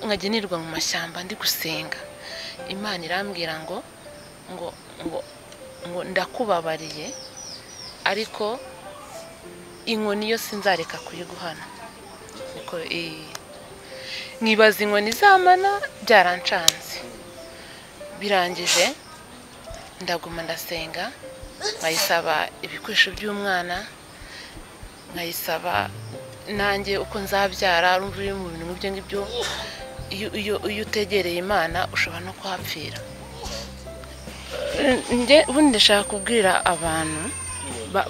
nkajya nirirwa mu mashyamba ndi gusenga imana irambwira ngo ngo ngo ngo ndakubabariye ariko inkoni yo sinzareka kuyiguhana nkibaza inkoni zamana byarancanze birangije ndaguma ndasenga nkayisaba ibikoresho by'umwana nkayisaba nanjye uko nzabyara urumva uri mu bintu ibyo ngibyo iyo utegereye imana ushobora no kuhapfira ubundi ndashaka kubwira abantu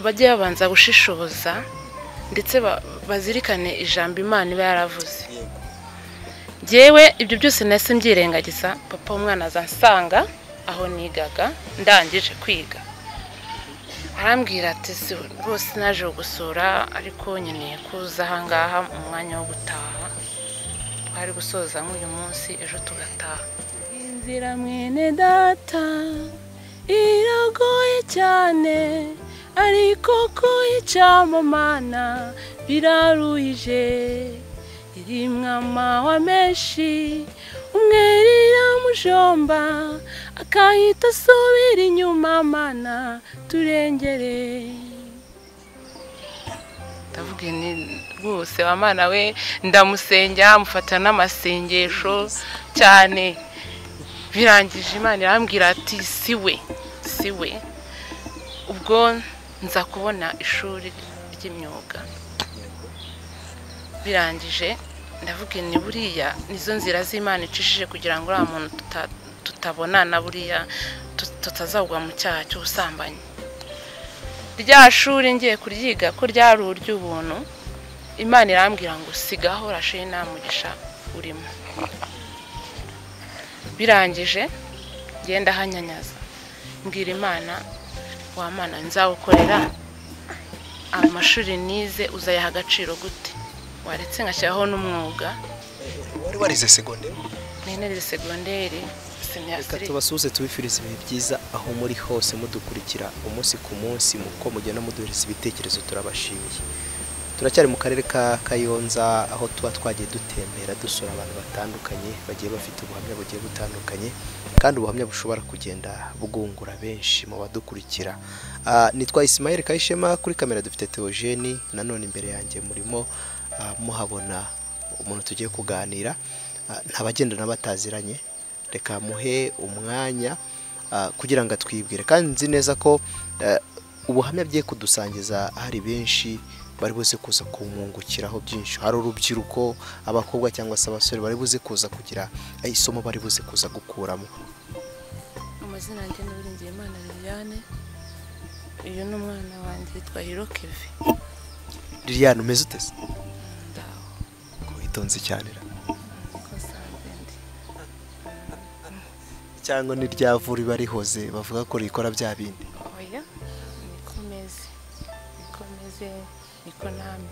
bajye babanza gushishoza ndetse bazirikane ijambo imana iba yaravuze yewe ibyo byose nasi mbyirengagiza papa w'umwana azansanga aho nigaga ndangije kwiga arambwira ati si rwose naje gusura ariko nkeneye kuza ahangaha mu mwanya wo gutaha twari gusoza nk'uyu munsi ejo tugataha inzira mwene data iragoye cyane ariko kuyicamamana biraruhije iri mwama wa menshi umwere iramujomba akahita asubira inyuma mana turengere ndavuga ni rwose wa mana we ndamusengera amufata n'amasengesho cyane birangije imana irambwira ati si we si we ubwo nza kubona ishuri ry'imyuga birangije ndavuga ni buriya nizo nzira z'imana icishije kugira ngo uriya muntu tutabona na buriya tutazagwa mu cyaha cy'ubusambanyi rya shuri ngiye kuryiga ko ryari ury'ubuntu imana irambwira ngo sigaho rashe nta mugisha urimo birangije ngenda ahanyanyaza mbwira imana wamana nzawukorera amashuri nize uzayaha agaciro gute waretse ngashyiraho n'umwuga wari warize segonderi narize segonderi reka tubasuhuze tubifurize ibihe byiza aho muri hose mudukurikira umunsi ku munsi muko mugenda muduhereza ibitekerezo turabashimiye turacyari mu karere ka kayonza aho tuba twagiye dutembera dusura abantu batandukanye bagiye bafite ubuhamya bugiye butandukanye kandi ubuhamya bushobora kugenda bwungura benshi mu badukurikira nitwa Isimayeli kayishema kuri kamera dufite teogeni nanone imbere yanjye murimo muhabona umuntu tugiye kuganira ntabagendana bataziranye reka muhe umwanya kugira ngo atwibwire kandi nzi neza ko ubuhamya bye kudusangiza hari benshi bari buze kuza kumwungukiraho byinshi hari urubyiruko abakobwa cyangwa se abasore bari buze kuza kugira isomo bari buze kuza gukuramo amazina yanjye n'uburengiye imana liliane uyu ni umwana wanjye yitwa hirokevi liliane umeze utese witonze cyane cyangwa ni rya vuri barihoze bavuga ko rikora bya bindi oya niko meze niko meze niko namwe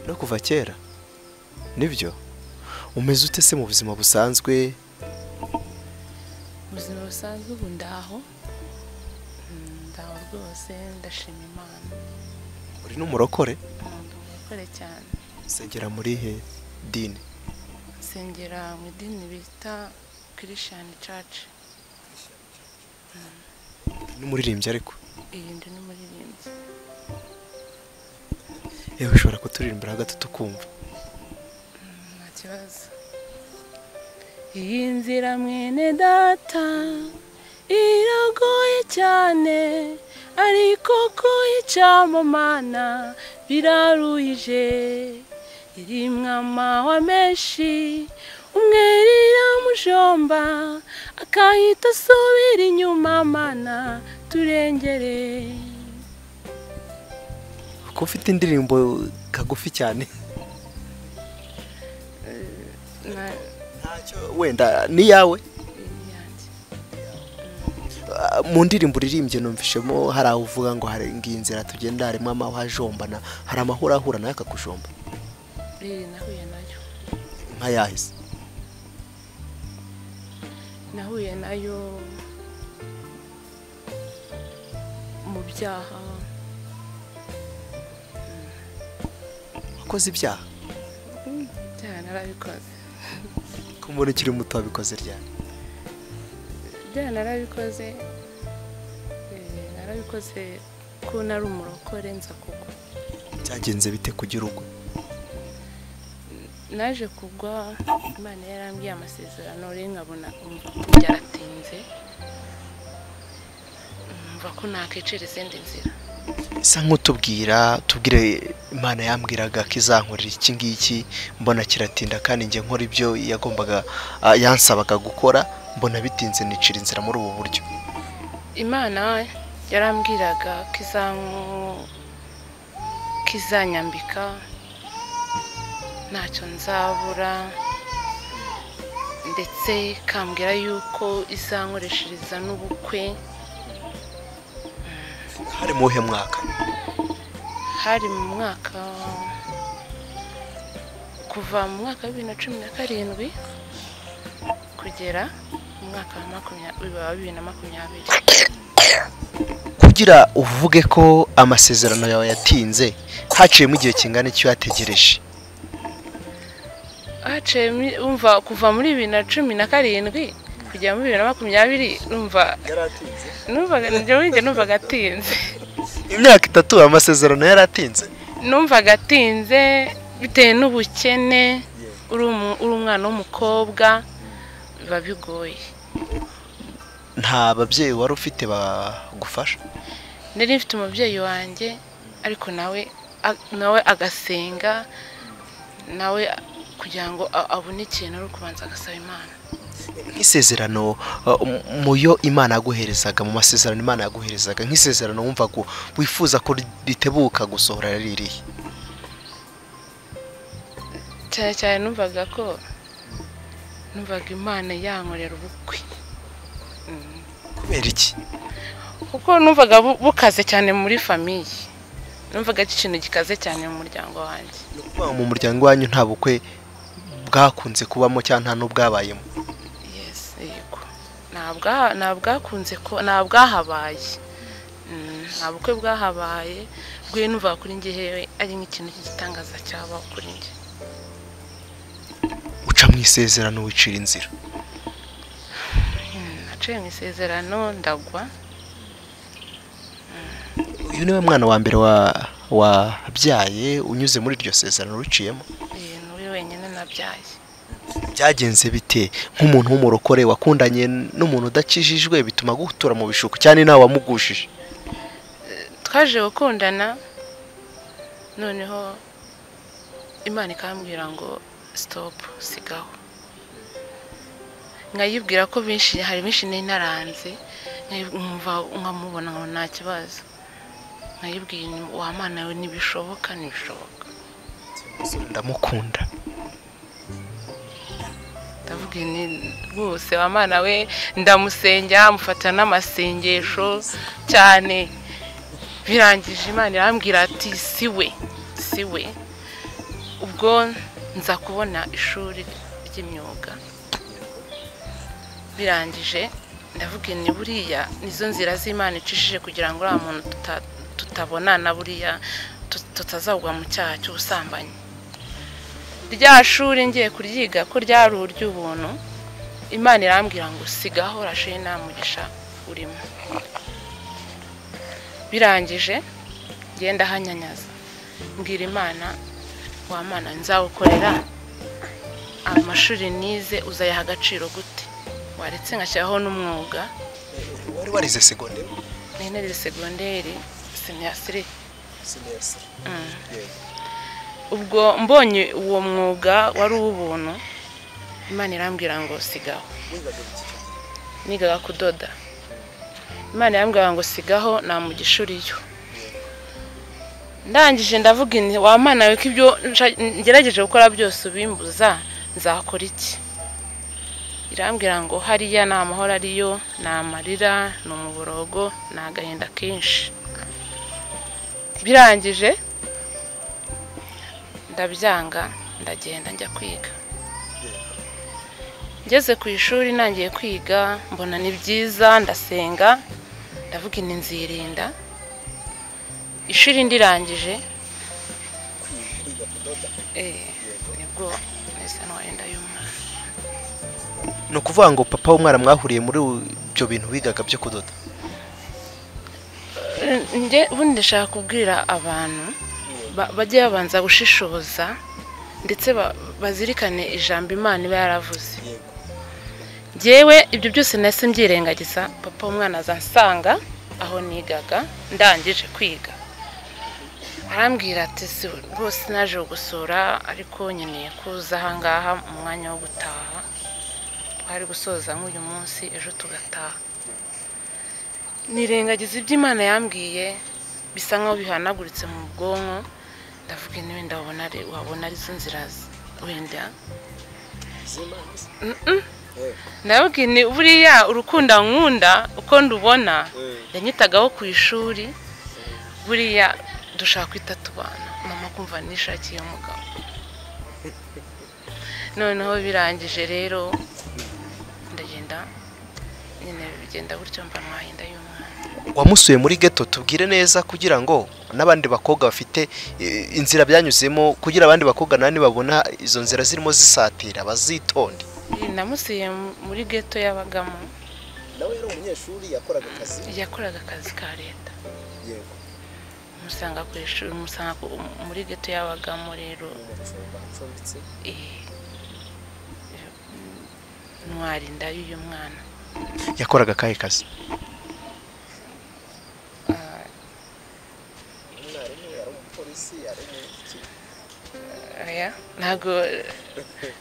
no kuva kera nibyo umeze ute se mu buzima busanzwe mu buzima busanzwe ubu ndaho ndaho rwose ndashima imana uri n'umurokore umurokore cyane nsengera muri he dini nsengera mu idini bita kirishani caci n'umuririmbyi ariko iyi ndi n'umuririmbyi yewe ushobora kuturirimbira gato tukumva nta kibazo iyi nzira mwene data iragoye cyane ariko kuyicamo mana biraruhije iri mwama wa menshi umwere iramujomba akahita asubira inyuma mana turengere kuko ufite indirimbo kagufi cyane ntacyo wenda ni iyawe mu ndirimbo uririmbye numvishemo hari aho uvuga ngo hari inzira tugenda harimo amahwajombana hari amahurahura nawe akakujomba nahuye nayo nkayahise nahuye nayo mu byaha wakoze ibyaha byaha narabikoze ko umuntu ukiri muto wabikoze ryari byana narabikoze eh, narabikoze ko nari umurokore nza kugwa byagenze bite ku gihugu naje kugwa imana yarambwiye amasezerano rero nkabona umva ko byaratinze mva ko nakicira izindi nzira isa nk'utubwira tubwire imana yambwiraga ko izankorera iki ngiki mbona kiratinda kandi njye nkora ibyo yagombaga ah, yansabaga gukora mbona bitinze nicira inzira muri ubu buryo imana yarambwiraga ko izanku ko izanyambika ntacyo nzabura ndetse ikambwira yuko izankoreshereza n'ubukwe hari mu wuhe mwaka hari mu mwaka kuva mu mwaka wa bibiri na cumi na karindwi kugera mu mwaka wa makumyabiri wa bibiri na makumyabiri kugira uvuge ko amasezerano yawe yatinze haciyemo igihe kingana icyo yategereje haciye muri- umva kuva muri bibiri na cumi na karindwi kugera muri bibiri na makumyabiri numva numvaga njyewe njye numvaga atinze imyaka itatu amasezerano yaratinze numvaga atinze bitewe n'ubukene uri umu- uri umwana w'umukobwa biba bigoye nta babyeyi wari ufite bagufasha nari mfite umubyeyi wanjye ariko nawe a- nawe agasenga nawe kugira ngo a- abone ikintu ari ukubanza agasaba imana nk'isezerano uh, mu- mu yo imana yaguherezaga mu masezerano imana yaguherezaga nk'isezerano wumvaga wifuza ko ritebuka gusohora ririhe cyane cyane numvaga ko numvaga imana yankorera ubukwe Mm. kubera iki kuko numvaga bu- bukaze cyane muri famiye numvaga ari ikintu gikaze cyane mu muryango wanjye ni ukuvuga ngo mu muryango wanyu nta bukwe bwakunze kubamo cyangwa nta n'ubwabayemo yes yego ntabwo ntabwakunze ko ntabwahabaye nta bukwe bwahabaye bwe numvaga kuri njye hewe ari nk'ikintu cy'igitangaza cyabaho kuri njye uca mu isezerano wicira inzira Mm, naciye mu isezerano ndagwa uyu niwe mwana wa mbere wa- wabyaye unyuze muri iryo sezerano uciyemo eh, ni wenyine nabyaye byagenze bite nk'umuntu w'umurokore wakundanye n'umuntu udakijijwe bituma gutura mu bishuko cyane nawe wamugushije twaje gukundana noneho imana ikambwira ngo sitopu sigaho nkayibwira ko benshi hari benshi nari naranze nkayi- nkumva nkamubona ngo nta kibazo nkayibwira nti, wa mana we ntibishoboka ntibishoboka ndamukunda ndavuga nti rwose wa mana we ndamusengera mufata n'amasengesho cyane birangije imana irambwira ati si we si we ubwo nza kubona ishuri ry'imyuga birangije ndavuga ni buriya nizo nzira z'imana icishije kugira ngo uriya muntu tuta- tutabonana buriya tut- tutazagwa mu cyaha cy'ubusambanyi rya shuri ngiye kuryiga ko ryari ury'ubuntu imana irambwira ngo sigaho rashe nta mugisha urimo birangije ngenda hanyanyaza mbwira imana wa mana nzawukorera amashuri nize uzayaha agaciro gute waretse ngashyiraho n'umwuga wari warize segonderi n'intebe segonderi sinyasire ubwo mbonye uwo mwuga wari uw'ubuntu imana irambwira ngo sigaho nigaga kudoda imana irambwira ngo sigaho nta mugisha uriyo ndangije ndavuga inti wa mana we ko ibyo nsha- ngerageje gukora byose ubimbuza nzakora iki irambwira ngo hariya ni amahoro ariyo ni amarira ni umuborogo ni agahinda kenshi birangije ndabyanga ndagenda njya kwiga ngeze ku ishuri ntangiye kwiga mbona ni byiza ndasenga ndavuga inti nzirinda ishuri ndirangije Eh, nibwo isanwa yenda y'umwana ni ukuvuga ngo papa w'umwana mwahuriye muri ibyo bintu bigaga byo kudoda njye ubundi ndashaka kubwira abantu ba- bajye babanza gushishoza ndetse ba- bazirikane ijambo imana iba yaravuze yewe ibyo byose nahise mbyirengagiza papa w'umwana azansanga aho nigaga ndangije kwiga arambwira ati "Si- rwose naje gusura ariko nkeneye kuza ahangaha mu mwanya wo gutaha twari gusoza nk'uyu munsi ejo tugataha nirengagiza ibyo imana yambwiye bisa nkaho bihanaguritse mu bwonko ndavuga intebe ndabona ari wabona arizo nzira z- wenda Mm-mm. ndababwira ni buriya urukundo nkunda uko ndubona yanyitagaho ku ishuri buriya dushaka kwita tubana mama kumva nishakiye umugabo noneho birangije rero ndagenda nyine bigenda gutyo mba mwahinda y'umwana wamusuye muri geto tubwire neza kugira ngo n'abandi bakobwa bafite eh, inzira byanyuzemo kugira abandi bakobwa nani babona izo nzira zirimo zisatira bazitonde namusiye muri geto yabagamo nawe yari umunyeshuri yakoraga akazi yakoraga akazi ka leta yego musanga ku ishuri musanga ku- muri geto yabagamo rero acumbitse eh, ntwara inda y'uyu mwana yakoraga akahe kazi Ah, oya, ntabwo ntabwo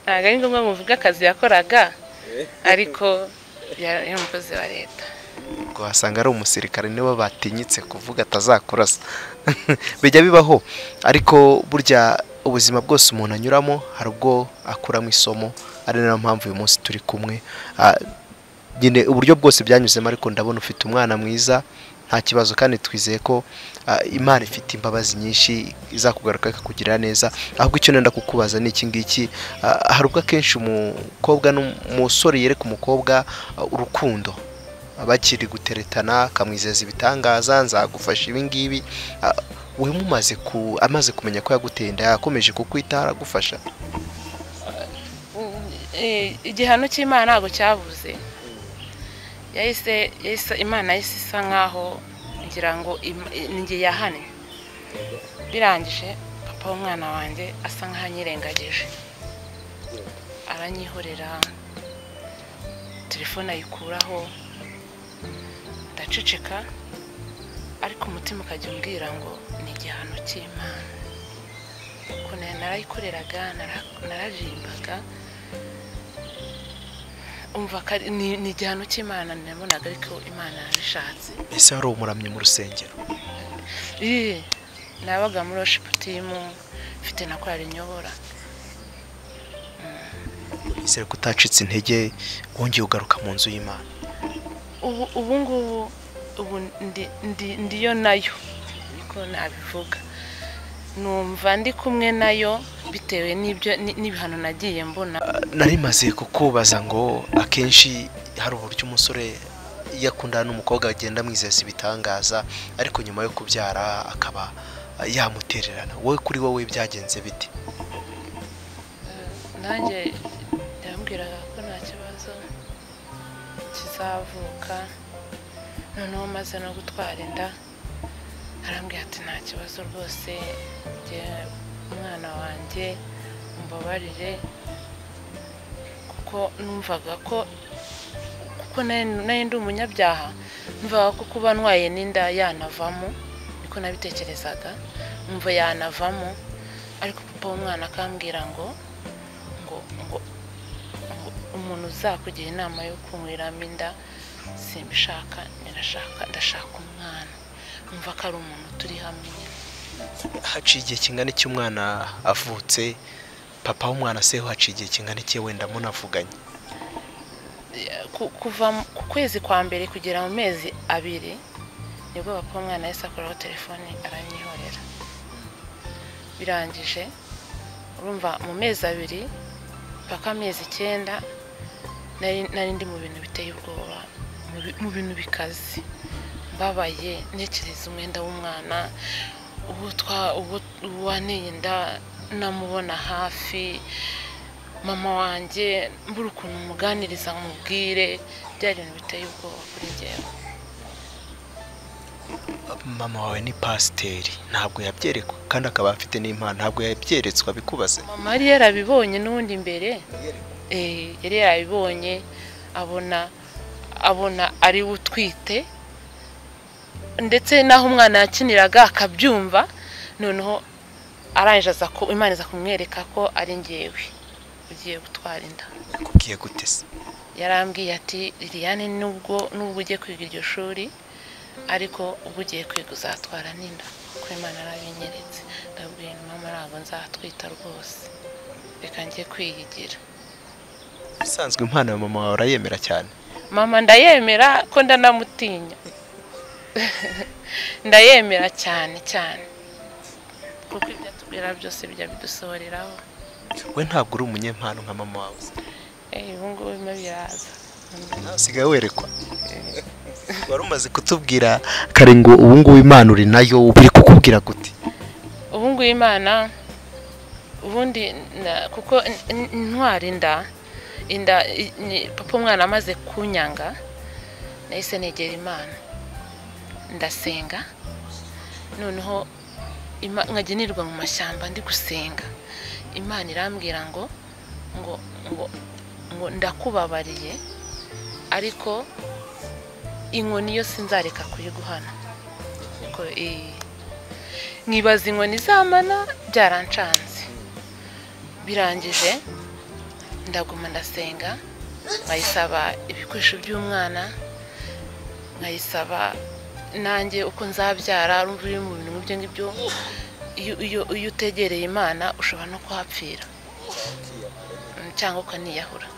ari ngombwa muvuga akazi yakoraga ariko yari umukozi wa leta ngo wasanga ari umusirikare niwe batinyitse kuvuga atazakurasa bijya bibaho ariko burya ubuzima bwose umuntu anyuramo hari ubwo akuramo isomo ari nayo mpamvu uyu munsi turi kumwe Ah, nyine uburyo bwose byanyuzemo ariko ndabona ufite umwana mwiza nta kibazo kandi twizeye ko ah, imana ifite imbabazi nyinshi izakugaruka ikakugirira neza ahubwo icyo nenda kukubaza ni iki ngiki Ah, hari ubwo akenshi umukobwa n'umusore yereka umukobwa ah, urukundo bakiri guteretana akamwizeza ibitangaza nzagufasha ibi ngibi Ah, we mumaze ku amaze kumenya ko yaguteye inda yakomeje kukwita aragufasha Eh, igihano cy'imana ntabwo cyabuze yahise yahise imana yahise isa nkaho ngira ngo im- ni njye yahannye birangije papa w'umwana wanjye asa nkaho anyirengagije aranyihorera telefone ayikuraho ndaceceka ariko umutima ukajya umbwira ngo ni igihano cy'imana ukuntu narayikoreraga nara- nararimbaga umva ko ari- ni ni igihano cy'imana nabonaga ariko imana yabishatse mbese wari umuramyi mu rusengero Ii, nabaga muri worship team mfite na korali nyobora yizere ko utacitse intege wongeye ugaruka mu nzu y'imana ubu ubu ngubu ubu ndi- ndi- ndiyo nayo niko nabivuga numva ndi kumwe nayo bitewe n'ibyo ni- n'ibihano nagiye mbona Ah, nari maze kukubaza ngo akenshi hari uburyo umusore iyo akundana n'umukobwa agenda amwizeza ibitangaza ariko nyuma yo kubyara akaba ah, yamutererana wowe kuri wowe byagenze bite nanjye yambwiraga ko nta kibazo kizavuka noneho maze no gutwara inda arambwira ati nta kibazo rwose njye umwana wanjye umbabarire kuko numvaga ko kuko nari nari ndi umunyabyaha numvaga ko kuba ntwaye n'inda yanavamo niko nabitekerezaga numva yanavamo ariko papa w'umwana akambwira ngo ngo ngo ngo umuntu uzakugira inama yo kunyweramo inda simbishaka nirashaka ndashaka umwana umva ko ari umuntu turi hamwe nyine haciye igihe kingana iki umwana avutse papa w'umwana se ho haciye igihe kingana iki wenda munavuganye Ku- kuva mu- ku kwezi kwa mbere kugera mu mezi abiri nibwo papa w'umwana yahise akuraho telefoni aranyihorera birangije urumva mu mezi abiri paka amezi icyenda nari nari ndi mu bintu biteye ubwoba mu bi- mu bintu bikaze mbabaye ntekereza umwenda w'umwana uwo twa uwo uwo wanteye inda namubona hafi mama wanjye mbura ukuntu umuganiriza nkubwire bya bintu biteye ubwoba kuri ngewe mama wawe ni pasiteri ntabwo yabyerekwa kandi akaba afite n'impano ntabwo yabyeretswe abikubaze mama yari yarabibonye n'ubundi imbere eh, yari yarabibonye abona abona ari we utwite ndetse n'aho umwana yakiniraga akabyumva noneho arangije aza ku imana iza kumwereka ko ari ngewe ugiye gutwara inda akubwiye gute se yarambwiye ati liliane nubwo nubwo ugiye kwiga iryo shuri ariko ubwo ugiye kwiga uzatwara n'inda kuko imana yarabinyeretse ndabwiye nti mama ntabwo nzatwita rwose reka njye kwiyigira isanzwe impano ya mama wawe urayemera cyane mama ndayemera ko ndanamutinya ndayemera cyane cyane kuko ibyo atubwira byose bijya bidusohoreraho we ntabwo uri umunyempano nka mama wawe se. Eh, ubu ngubu birimo biraza nawe usigaye werekwa wari umaze kutubwira kare ngo ubu ngubu impano uri nayo biri kukubwira gute ubu ngubu imana ubundi na- kuko in- in- intwara inda inda i- ni- papa umwana amaze kunyanga nahise negera imana ndasenga noneho Ima- nkagenerwa mu mashyamba ndi gusenga imana irambwira ngo ngo ngo ngo ndakubabariye ariko inkoni yo sinzareka kuyiguhana Ngo, eh, nkibaza inkoni zamana byarancanze birangije ndaguma ndasenga nkayisaba ibikoresho by'umwana nkayisaba nanjye uko nzabyara urumva uri mu bintu nk'ibyo ngibyo iyo- iyo- iyo utegereye imana ushobora no kuhapfira Mm, cyangwa ukaniyahura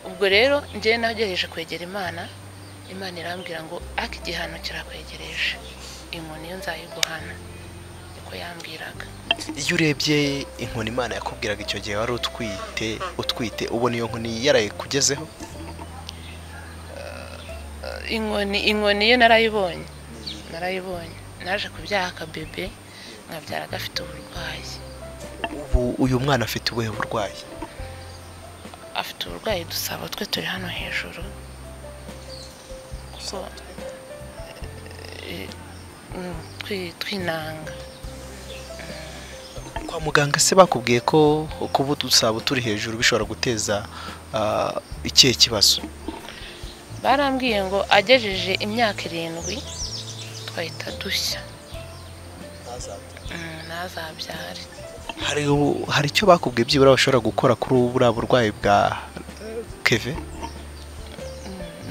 ubwo rero njyewe nagerageje kwegera imana imana irambwira ngo ariko igihano kirakwegereje inkoni yo nzayiguhana niko yambwiraga iyo urebye inkoni imana yakubwiraga icyo gihe wari utwite utwite ubona iyo nkoni yarayikugezeho inkoni inkoni yo narayibonye narayibonye naje kubyaha akabebe nkabyara gafite uburwayi ubu uyu mwana afite ubuhe burwayi afite uburwayi dusaba twe turi hano hejuru kuko eh, mm, twi- twinanga kwa muganga se bakubwiye ko kuba udusabo turi hejuru bishobora guteza ah, ikihe kibazo barambwiye ngo agejeje imyaka irindwi twahita dushya Mm, ntazabyare hari hari icyo bakubwiye byibura bashobora gukora kuri ubu buriya burwayi bwa eh, keve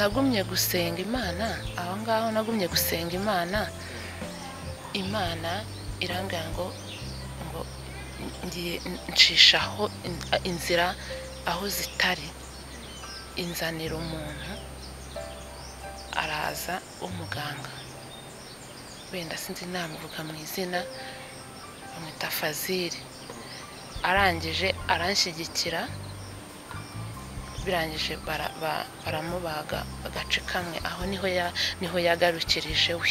nagumye gusenga imana aho ngaho nagumye gusenga imana imana irambwira ngo ngo ngiye nshishaho inzira aho zitari inzanira umuntu araza umuganga wenda sinzi namuvuga mu izina bamwita fazili arangije aranshyigikira birangije bara- ba- baramubaga agace kamwe aho niho ya- niho yagarukirije we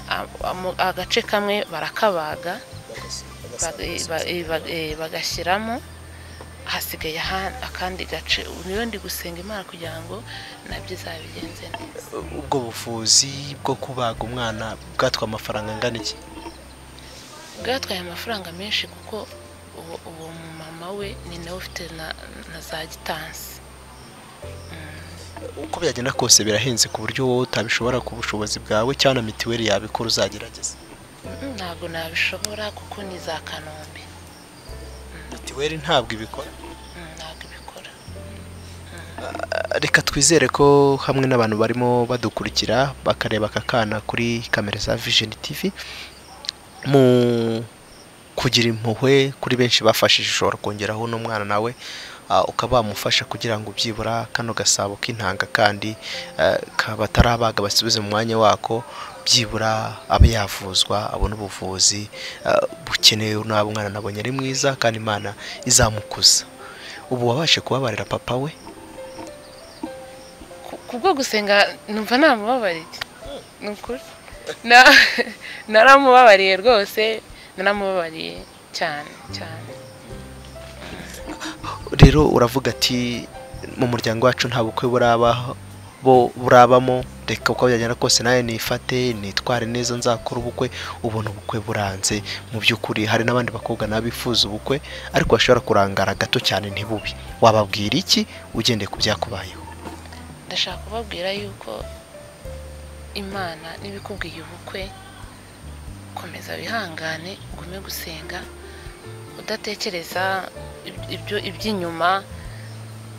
A- amu- agace kamwe barakabaga ba- eh, ba- eh, ba- eh, bagashyiramo hasigaye aha- akandi gace Ubu niyo ndi gusenga imana kugira ngo nabyo izabigenze neza ubwo buvuzi bwo kubaga umwana bwatwa amafaranga angana iki bwatwaye amafaranga menshi kuko uwo uwo mumama we ni nawe ufite na- na za gitansi uko byagenda kose birahenze ku buryo wowe utabishobora ku bushobozi bwawe cyangwa na mituweli yabikora uzagerageza Mm, ntabwo nabishobora kuko ni za kanombe mituweli ntabwo ibikora Mm, ntabwo ibikora reka twizere ko hamwe n'abantu barimo badukurikira bakareba aka kana kuri kamera za vision tv mu kugira impuhwe kuri benshi bafashije ushobora kongeraho uno mwana nawe ah, ukaba wamufasha kugira ngo byibura kano gasabo k'intanga kandi eh, ka- batarabaga basubize mu mwanya wako byibura abe yavuzwa abone ubuvuzi eh, bukenewe n'aba mwana nabonye ari mwiza kandi imana izamukuza ubu wabashe kubabarira papa we ku- kubwo gusenga numva namubabariye ni ukuri Na- naramubabariye rwose naramubabariye cyane cyane rero uravuga ati mu muryango wacu nta bukwe burabaho bo burabamo reka uko byagenda kose nawe nifate nitware neza nzakora ubukwe ubona ubukwe buranze mu by'ukuri hari n'abandi bakobwa nabo bifuza ubukwe ariko bashobora kurangara gato cyane ntibubi wababwira iki ugendeye ku byakubayeho ndashaka kubabwira yuko imana n'ibikubwiye ubukwe komeza wihangane ugume gusenga udatekereza ibyo iby'inyuma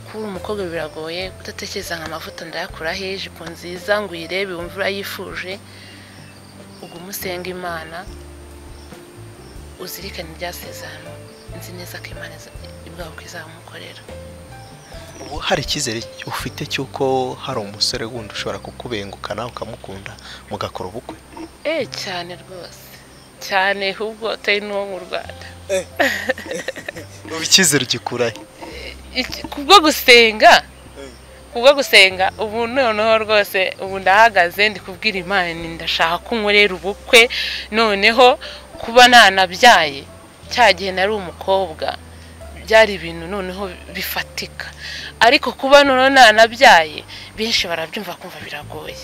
kuba umukobwa biragoye kudatekereza nka amavuta ndayakuraho ijipo nziza ngo uyirebe wumve urayifuje ugume usenga imana uzirikane ibyasezerano nzi neza ko imana ibwabuka izamukorera ubu hari icyizere ufite cy'uko hari umusore wundi ushobora kukubengukana ukamukunda mugakora ubukwe eee cyane rwose cyane ahubwo atari n'uwo mu rwanda ubu icyizere ugikurahe kubwo gusenga kubwo gusenga ubu noneho rwose ubu ndahagaze ndi kubwira imana ndashaka ko nkorera ubukwe noneho kuba ntanabyaye cya gihe nari umukobwa byari ibintu noneho bifatika ariko kuba noneho ntanabyaye benshi barabyumva kumva biragoye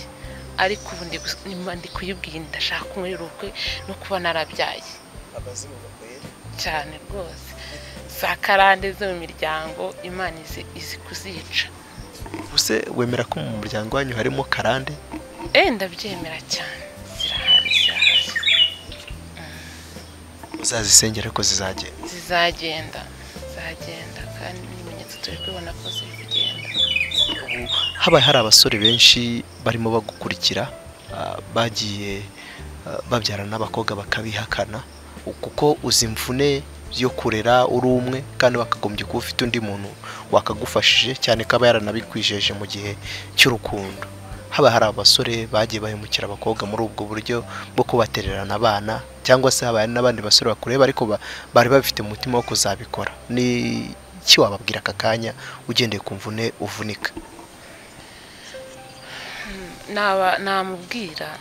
ariko ubu ndi kuyibwira ndashaka ko nkorera ubukwe no kuba narabyaye cyane rwose za karande zo mu miryango imana izi kuzica ubuse wemera ko mu muryango wanyu harimo karande eee ndabyemera cyane zirahari zirahari uzazisengere ko zizagenda zizagenda zizagenda kandi n'ibimenyetso turi kubibona ko ziri kugenda habaye hari abasore benshi barimo bagukurikira ah, bagiye ah, babyarana n'abakobwa bakabihakana kuko uzi imvune yo kurera uri umwe kandi bakagombye kuba ufite undi muntu wakagufashije cyane ko aba yaranabikwijeje mu gihe cy'urukundo haba hari abasore bagiye bahemukira abakobwa muri ubwo buryo bwo kubatererana abana cyangwa se haba hari n'abandi basore bakureba ariko ba- bari bafite umutima wo kuzabikora ni iki wababwira aka kanya ugendeye ku mvune uvunika naba namubwira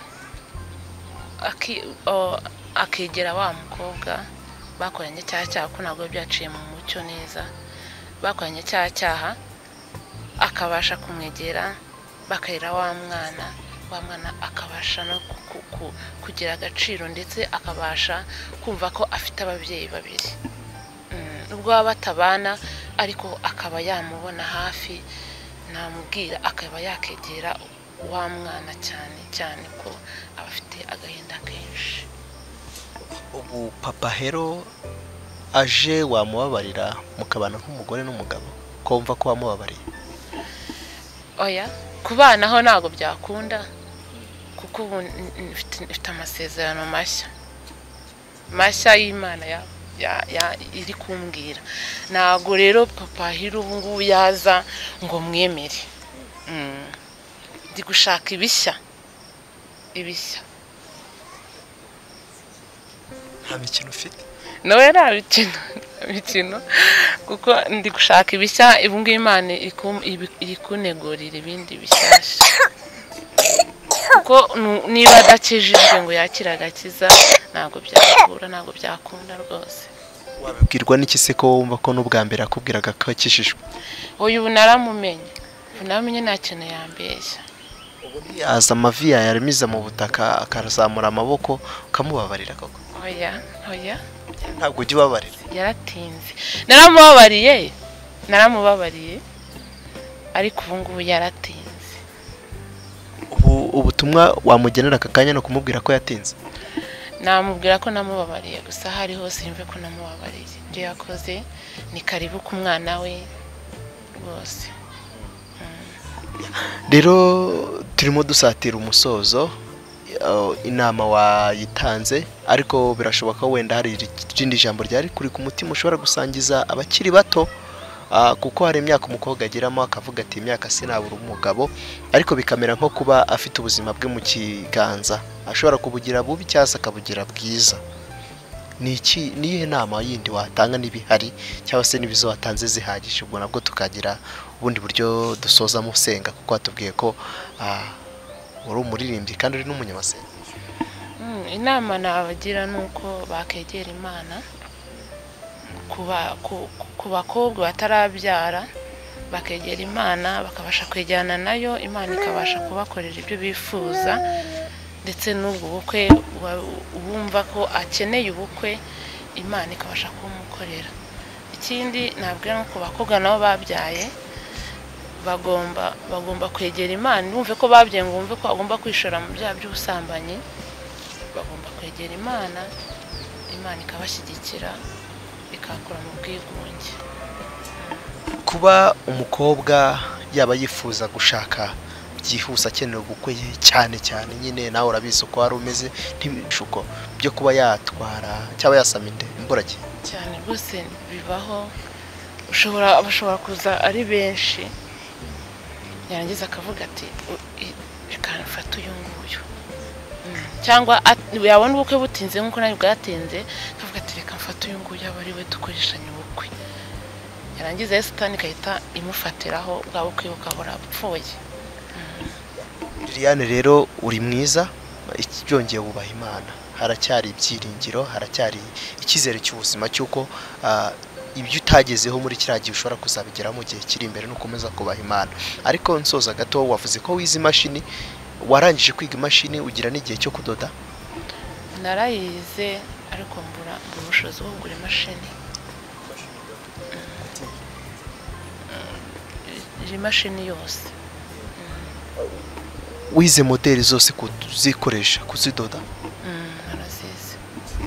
aki- o- akegera wa mukobwa bakoranye cya cyaha ko ntabwo biba byaciye mu mucyo neza bakoranye cya cyaha akabasha kumwegera bakarera wa mwana wa mwana akabasha no ku- ku- ku- kugira agaciro ndetse akabasha kumva ko afite ababyeyi babiri Mm, nubwo baba batabana ariko akaba yamubona hafi namubwira akaba yakegera wa mwana cyane cyane ko aba afite agahinda kenshi ubu papa hero aje wamubabarira mukabana nk'umugore n'umugabo kumva ko wamubabariye oya ku bana ho ntabwo byakunda kuko ubu n- n- mfite- mfite amasezerano mashya mashya y'imana ya- ya- ya- iri kumbwira ntabwo rero papa hiri ubu ngubu yaza ngo mwemere Mm. ndi gushaka ibishya ibishya nta mikino ufite nawe nta mikino nta mikino kuko ndi gushaka ibishya ubu ngubu imana iri kum- ibi- iri kunegurira ibindi bishyashya kuko nu- niba adakijijwe ngo yakire agakiza ntabwo byakura ntabwo byakunda rwose wabibwirwa n'iki se ko wumva ko n'ubwa mbere akubwiraga ko akijijwe uyu ubu naramumenye ubu naramumenye nta kintu yambeshya yaza amavi yawe yaramiza mu butaka akazamura amaboko ukamubabarira koko oya oya ntabwo ujya ubabarira yaratinze naramubabariye naramubabariye ariko ubu ngubu yaratinze ubu ubutumwa wamugenera aka kanya ni ukumubwira ko yatinze namubwira ko namubabariye gusa aho ari hose yumve ko namubabariye ibyo yakoze ni karibu ku mwana we rwose rero turimo dusatira umusozo eh, inama wayitanze ariko birashoboka ko wenda hari irindi jambo ryari kuri ku mutima ushobora gusangiza abakiri bato ah, kuko hari imyaka umukobwa ageramo akavuga ati imyaka sinabura umugabo ariko bikamera nko kuba afite ubuzima bwe mu kiganza ashobora kubugira bubi cyangwa se akabugira bwiza ni iki ni iyihe nama yindi watanga n'ibihari cyangwa se n'ibizo watanze zihagije ubwo nabwo tukagira ubundi buryo dusozamo usenga kuko watubwiye ko ah, uri umuririmbyi kandi uri n'umunyamasenga Mm, inama nabagira ni uko bakegera imana kuba ku- ku- ku bakobwa batarabyara bakegera imana bakabasha kwegerana nayo imana ikabasha kubakorera ibyo bifuza ndetse n'ubwo bukwe wumva ko akeneye ubukwe imana ikabasha kumukorera ikindi nabwira ni ku bakobwa nabo babyaye bagomba bagomba kwegera imana bumve ko babyaye ngo bumve ko bagomba kwishora mu byaha by'ubusambanyi bagomba kwegera imana imana ikabashyigikira ikakura mu bwigunge kuba umukobwa yaba yifuza gushaka byihuse akeneye ubukwe cyane cyane nyine nawe urabizi uko wari umeze ntibishuko byo kuba yatwara cyangwa yasama inde imburagihe cyane rwose bibaho ushobora bashobora kuza ari benshi yarangiza akavuga ati "Fata uyu nguyu cyangwa yabona ubukwe butinze nk'uko nawe bwatinze akavuga ati reka mfate uyu nguyu aba ari we dukoreshanya ubukwe yarangiza ya sitani igahita imufatiraho bwa bukwe bukabura apfuye liliane rero uri mwiza byongeye wubaha imana haracyari ibyiringiro haracyari icyizere cy'ubuzima cy'uko ibyo utagezeho muri kiriya gihe ushobora kuzabigeraho mu gihe kiri imbere n'ukomeza kubaha imana ariko nsoza gato wavuze ko wize imashini warangije kwiga imashini ugira n'igihe cyo kudoda narayize ariko mbura mbura ubushobozi bwo kugura imashini iyi mashini yose wize moderi zose kuzikoresha kuzidoda narazizi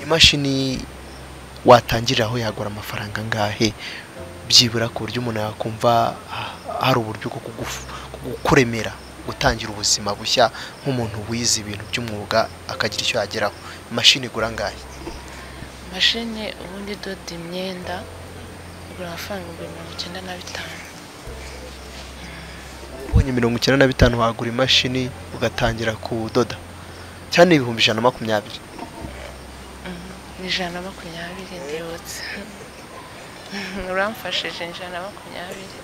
imashini watangiriraho yagura amafaranga angahe byibura ku buryo umuntu yakumva hari uburyo bwo kukuremera gutangira ubuzima bushya nk'umuntu wize ibintu by'umwuga akagira icyo yageraho imashini igura angahe mashini ubundi idoda imyenda igura amafaranga ibihumbi mirongo icyenda na bitanu ubonye mirongo icyenda na bitanu wagura imashini ugatangira kudoda cyane ibihumbi ijana na makumyabiri ni ijana na makumyabiri ndibutse uramfashije ni ijana na makumyabiri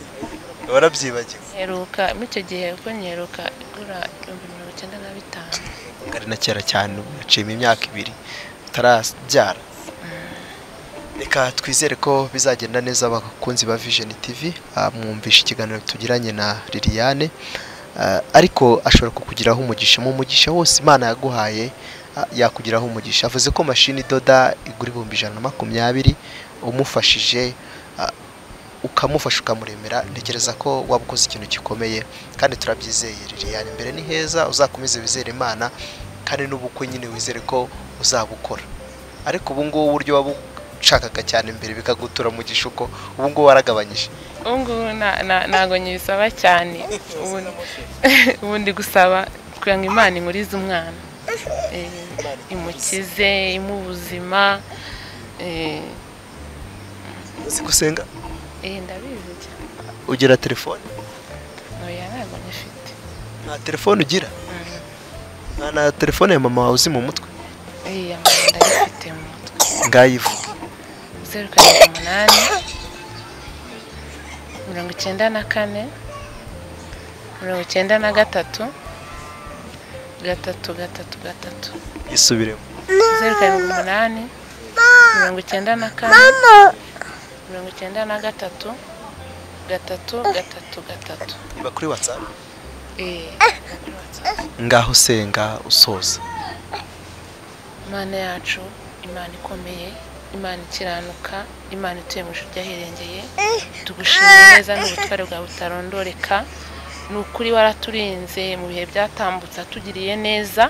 warabyibagiwe heruka muri icyo gihe kuko nyiheruka igura ibihumbi mirongo icyenda na bitanu ari na kera cyane ubu yaciyemo imyaka ibiri utarabyara reka twizere ko bizagenda neza abakunzi ba vision tv ah, mwumvishe ikiganiro tugiranye na liliane Ah, ariko ashobora kukugiraho umugisha mu mugisha wose imana yaguhaye ah, yakugiraho umugisha avuze ko mashini idoda igura ibihumbi ijana na makumyabiri umufashije ah, ukamufasha ukamuremera ntekereza ko waba ukoze ikintu gikomeye kandi turabyizeye liliane imbere ni heza uzakomeze wizere imana kandi n'ubukwe nyine wizere ko uzabukora ariko ubu ngubu uburyo wabu ushakaga cyane imbere bikagutura mu gishuko ubu ngubu waragabanyije ubu ngubu nta- nta- ntabwo nyibisaba cyane Ubu- ubu ndi gusaba kugira ngo imana inkurize umwana Eh, imukize imuhe ubuzima eh, uzi gusenga eh, ndabizi cyane ugira telefone oya ntabwo nyifite nta telefone ugira Mm. nta na telefone ya mama wawe uzi mu mutwe Eh, amanda ndayifite mu mutwe ngayivuga zeru karindwi umunani mirongo icyenda na kane mirongo icyenda na gatatu gatatu gatatu gatatu yisubiremo zeru karindwi umunani mirongo icyenda na kane mirongo icyenda na gatatu gatatu gatatu gatatu niba kuri whatsapp Eh, ngaho usenga usoza imana yacu imana ikomeye imana ikiranuka imana ituye mu ijuru ryahirengeye tugushimye neza n'ubutware bwawe butarondoreka ni ukuri waraturinze mu bihe byatambutse atugiriye neza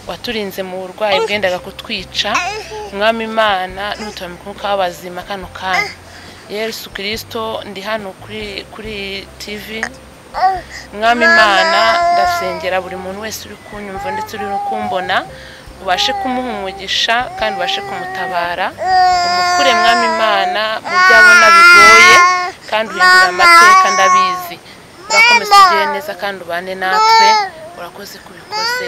waturinze mu burwayi bwendaga kutwica umwami imana n'utuye mu mwuka w'abazima kano kanya yesu kirisito ndi hano kuri kuri tivi mwami imana ndasengera buri muntu wese uri kunyumva ndetse uri no kumbona ubashe kumuha umugisha kandi ubashe kumutabara umukure mwami imana mu byo abona bigoye kandi uhindura amateka ndabizi urakomeza ugire neza kandi ubane natwe urakoze kubikoze